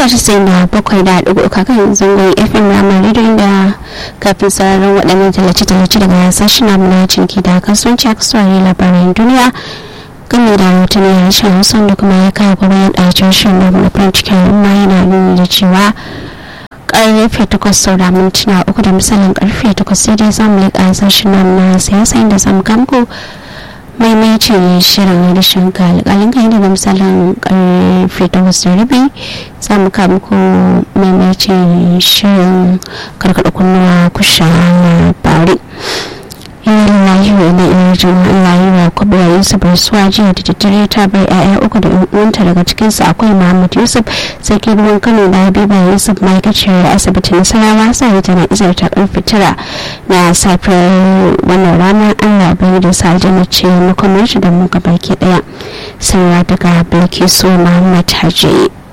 mita casa'in da bakwai da ɗigo kakan zangon fm ramar rediyon da kafin sararin waɗannan tallace-tallace daga sashen namu na cinki da kasuwanci a kasuwar labaran duniya game da rahoton ya harshen hausa da kuma ya kawo bayan ɗacin shirin da na farin cikin al'umma yana nuni da cewa karfe takwas saura mintuna uku da misalin karfe takwas sai dai zamu leƙa sashen namu na siyasa inda zamu kamko maimaitin shirin rashin ka alƙalin kan da misalin karfe takwas da rabi za mu kawo muku maimaitin shirin karkaɗa kunnuwa kusha labari ina lillahi wa ina ina jin Allah yi wa kwabuwa Yusuf rasuwa jiya da daddare ta bar 'ya'ya uku da uwanta daga cikinsu akwai Muhammad Yusuf sarki ruwan Kano da Habiba Yusuf ma'aikaciyar asibiti Nasarawa sai tana izar ta karfe tara na safiyar wannan rana Allah bai da sa aljanna ce makamar da mu baki daya sanarwa daga Bilkisu Muhammad Haji.